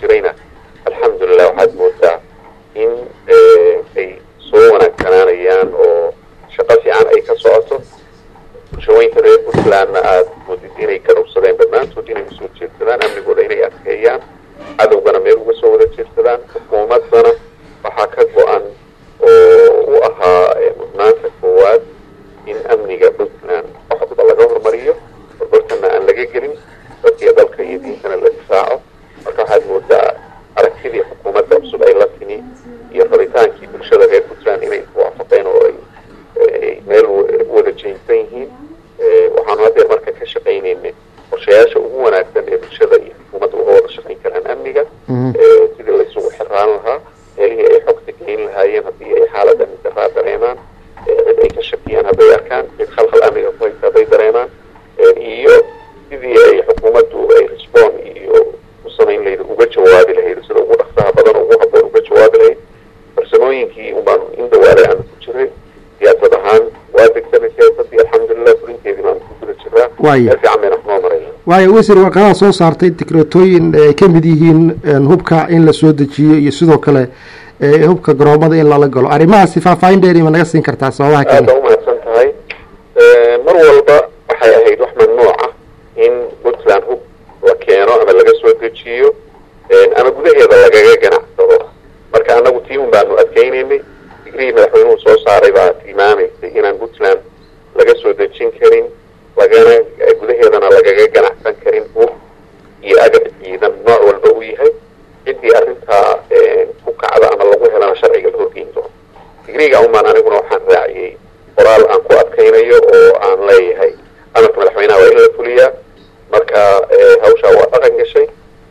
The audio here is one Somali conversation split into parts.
jirayna alxamdulilah waxaad moodaa in ay soo wanaagsanaanayaan oo shaqo fiican ay ka socoto bulshooyinka reer puntlandna aada moodid inay garowsadeen dhammaantood inay usoo jeedsadaan amnigooda inay adkeeyaan cadowgana meel uga soo wada jeedsadaan xukuumaddana waxaa ka go-an oo u ahaa mudnaanta koowaad in amniga puntland waxba laga hormariyo barbartana aan laga gelin dadkiyo dalka iyo diintana la difaaco marka waxaad moodaa aragtidii xukuumadda cusub ay la timi iyo rabitaankii bulshada reer puntland inay waafaqeen oo ay meel wada jeynsan yihiin waxaanu haddeer marka ka shaqaynaynay qorshayaasha ugu wanaagsan ee bulshada iyo xukuumadda uga wada shaqayn karaan amniga sidii laysugu xiraan lahaa meelihii ay xogta geyn lahaayeen haddii ay xaalad amni daraa dareemaan cid ay ka shakiyaan hadday arkaan cid khalkhal amniga ku haysa hadday dareemaan iyo sidii ay xukuumaddu ay resbon iyo u samayn lahayd uga jawaabi lahayd sida ugu dhaqsaha badan ugu haboon uga jawaabi lahayd farsamooyinkii unbaanu in dhawaalay aanu ku jiray siyaasad ahaan waa degsanay siyaasadii alxamdulilah fulinteedii baanu ku guda jiraa meel fiican bayna wax noo maraya waayo wasiir warqadaha soo saartay dikreetooyin ay ka mid yihiin hubka in la soo dejiyo iyo sidoo kale hubka garoomada in lala galo arrimahaasi faahfaahin dheeri ma naga siin kartaa sababaha kale aada umahadsan tahay mar walba waxay ahayd wax mamnuuc ah in puntland hub la keeno ama laga soo dejiyo ama gudaheeda lagaga ganacsado marka annagu tii un baanu adkeynaynay digrihii madaxweynuhu soo saaray baa tilmaamaysay inaan puntland laga soo dejin karin lagana gudaheedana lagaga ganacsan karin hub iyo agab ciidan nooc walba uu yahay ciddii arrintaa ku kacda ama lagu helana sharciga la horgeyn doono digriga umaan aniguna waxaan raaciyey qoraal aan ku adkaynayo oo aan leeyahay amarka madaxweynaha waa in la fuliyaa marka hawshaa waa dhaqan gashay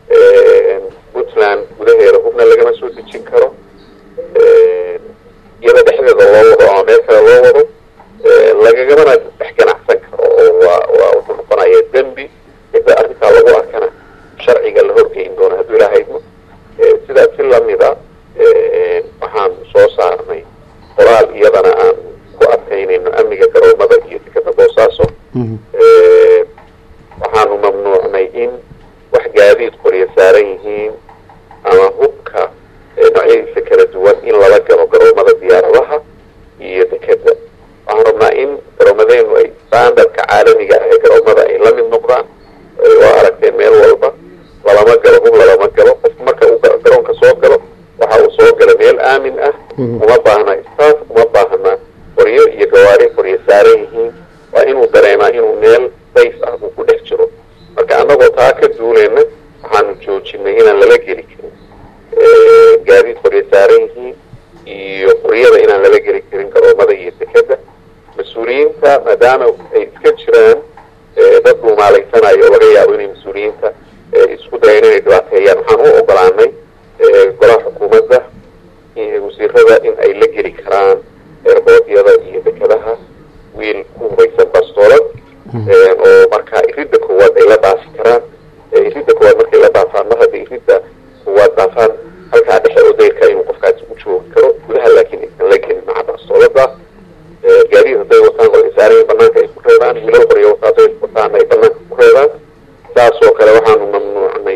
puntland gudaheeda hubna lagama soo dejin karo iyada dhexdeeda loo wado ama meel kale loo wado lagagamana dhex ganacsan karo oo waa waa wuxuu noqonaya dembi cidda arrintaa lagu arkana sharciga la horgeyn doono hadduu ilahaydmo sidaas si lamida waxaan soo saarnay qoraal iyadana aan ku adkaynayno amniga garoomada iyo dekada boosaaso waxaanu mamnuucnay in wax gaadiid qoryo saaran yihiin ama hubka noocyadiisa kala duwan in lala galo garoomada diyaaradaha iyo dekeda waxaan rabnaa in garoomadeenu ay standardka caalamiga ah ee garoomada ay la mid noqdaan waa aragteen meel walba lalama galo hub lalama galo qofku marka uu garoonka soo galo waxa uu soo gala meel aamin ah uma baahna staff uma baahna qoryo iyo gawaari qoryo saaran yihiin waa inuu dareemaa inuu meel safe ah uu ku dhex jiro marka annagoo taa ka duuleyna waxaanu joojinay inaan lala geli karin gaadiid qoryo saaran yihiin iyo qoryada inaan lala geli karin garoomada iyo dekeda mas-uuliyiinta maadaama ay iska jiraan dad dhuumaalaysanaya oo laga yaabo inay mas-uuliyiinta isku dayan inay dhibaateeyaan waxaan u ogolaanay golaha xukuumadda wasiirada in ay la geli karaan eerboodyada iyo dekadaha wiil ku hubaysan bastoolad oo markaa iridda koowaad ay la dhaafi karaan iridda koowaad markay la dhaafaan mar hadday iridda koowaad dhaafaan halkaa dhexe oo dayrka inuu qofkaasi u joogi karo gudaha laakiin aysan la gelin maca bastoolada gaadiid hadday wataan qoryo saarayin banaanka ay ku reebaan wiilal qoryo wataa hadday wataan ay banaanka ku reebaan saasoo kale waxaanu mamnuucnay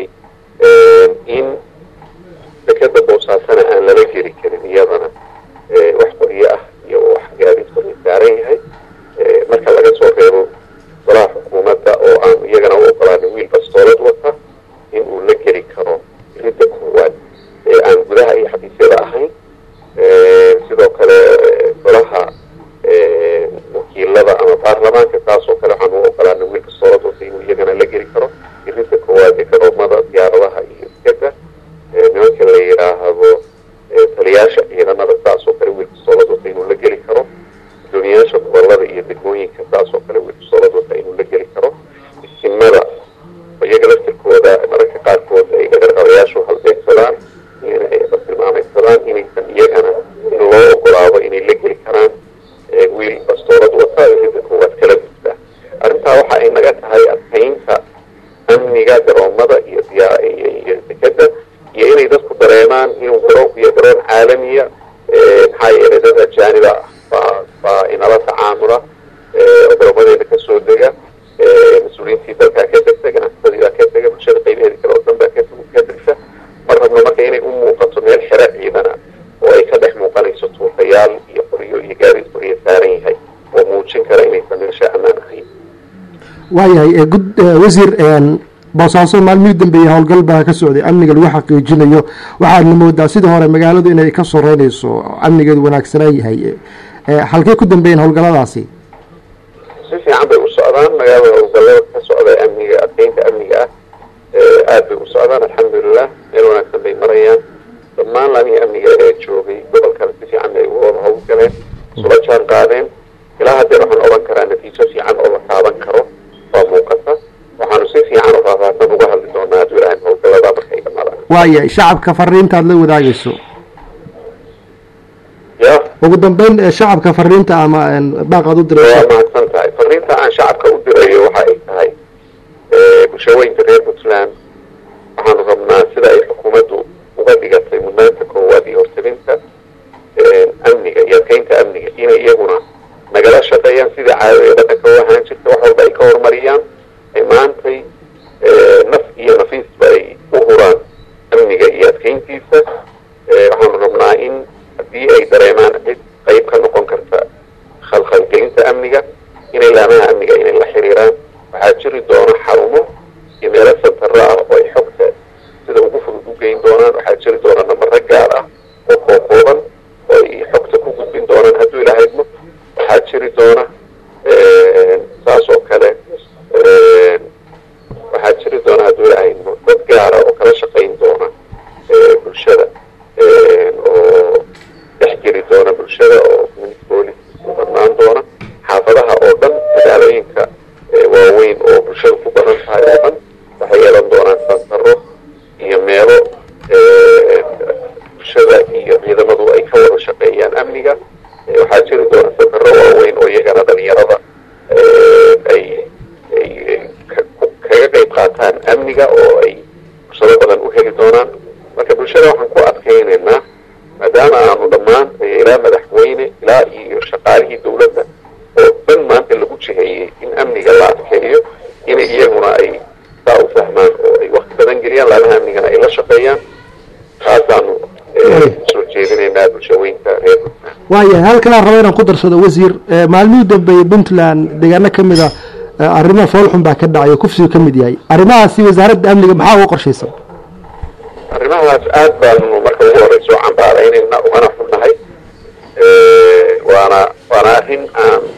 in dekeda boosaasana aan lala geli karin iyadana wax qoryo ah iyo wax gaadiid qoryo saaran yahay marka laga soo reebo golaha xukuumadda oo aan iyagana u ogolaanin wiil bastoolad wata in uu la geli karo ridda koowaad ee aan gudaha iyo xafiisyada ahayn sidoo kale golaha wakiilada ama baarlamaanka taasoo kale waxaan u ogolaanin wiil bastoolad wata inuu iyagana la geli karo ridda koowaad ee garoomada diyaaradaha iyo dekeda nimanka la yidhaahdo taliyaasha ciidamada saasoo kale wiil bastoolad wata inuu la geli karo gudoomiyaasha gobolada iyo degmooyinka saasoo kale wiil bastoolad wata inuu la geli karo isimada iyaga laftirkooda mararka qaarkood ay dhagarqabayaashu halbeegsadaan inay tilmaamaysadaan inaysan iyagana in loo ogolaado inay la geli karaan wiil bastoolad wata ridda koowaad kala gudba arrintaa waxa ay naga tahay adkaynta amniga garoomada iyo iyo dekeda iyo inay dadku dareemaan inuu garoonku iyo garoon caalamiya maxaa yeelay dad ajaaniba baa baa inala tacaamula garoomadeeda kasoo dega mas-uuliyiintii dalkaa ka degta ganacsadii baa ka dega bulshada qaybaheeda kale oo dhan baa ka degta waayahay gud wasiir boosaaso maalmihii dambeeyey howlgal baa ka socday amniga lagu xaqiijinayo waxaadna moodaa sidii hore magaaladu inay ka soreynayso amnigeedu wanaagsanaa yahay halkey ku dambeeyeen howlgaladaasi si fiican bay u socdaan magaalada howlgallada ka socda amniga adkeynta amniga ah aad bay u socdaan alxamdulilah meel wanaagsan bay marayaan dhammaan laamihii amniga ee joogay gobolkana si fiican bay uga wada howlgaleen isula jaan qaadeen ilaa haddeen waxaan odhan karaa natiijo fiican oo la taaban karo waa muuqata waxaanu si fiican oo faahfaahsan uga hadli doonaa hadduu ilahay howlgallada markay dhamaadaan waayahay shacabka fariinta aad la wadaagayso ya ugu dambeyn shacabka fariinta ama baaqaad u waa dirayso mahadsan tahay fariinta aan shacabka u dirayo waxa ay tahay bulshooyinka reer puntland waxaanu rabnaa sida ay xukuumaddu uga dhigatay mudnaanta koowaad iyo hortalinta amniga iyo adkeynta amniga inay iyaguna nagala shaqeeyaan sidai caadada dhaqanka u ahaan jirta wax walba ay ka horumariyaan ay maantay naf iyo nafiisba ay u huraan amniga iyo adkeyntiisa waxaanu rabnaa in haddii ay dareemaan cid qayb ka noqon karta khalkhalgelinta amniga inay laamaha amniga inay la xiriiraan waxaa jiri doona xarumo iyo meelo santaro ah oo ay xogta sida ugu fudud u geyn doonaan waxaa jiri doona nambaro gaar ah oo kookooban oo ay xogta ku gudbin doonaan hadduu ilahaydmo waxaa jiri doona saas oo kale waxaa jiri doona hadduu ilahaydmo dad gaara oo kala shaqayn doona bulshada oo dhex jiri doona bulshada oo community police u badnaan doona xaafadaha oo dhan magaalooyinka waaweyn oo bulshada ku badan tahay oo dhan waxay yeelan doonaan santaro iyo meelo bulshada iyo ciidamadu ay ka wada shaqeeyaan amniga waxaa jiri doona santaro waaweyn oo iyagana dhalinyarada ay ay kaga qayb qaataan amniga oo ay fursado badan u heli doonaan marka bulshada waxaan ku adkaynaynaa maadaama aanu dhammaan ilaa madaxweyne ilaa iyo shaqaalihii dawladda oo dhan maanta lagu jiheeyey in amniga la adkeeyo in iyaguna ay saa u fahmaan oo ay wakti badan geliyaan laamaha amnigana ay la shaqeeyaan taasaanu soo jeedinaynaa bulshooyinka reer puntland waayahay halkanaan raba inaan ku darsado wasiir maalmihii dambeeyey puntland deegaano ka mid a arrimaha foolxun baa ka dhacay oo kufsigu ka mid yahay arrimahaasi wasaaradda amniga maxaa uga qorshaysan arrimahaas aad baanu marka ugu horeysa u cambaaraynayna ugana xunnahay waana waana arrin aan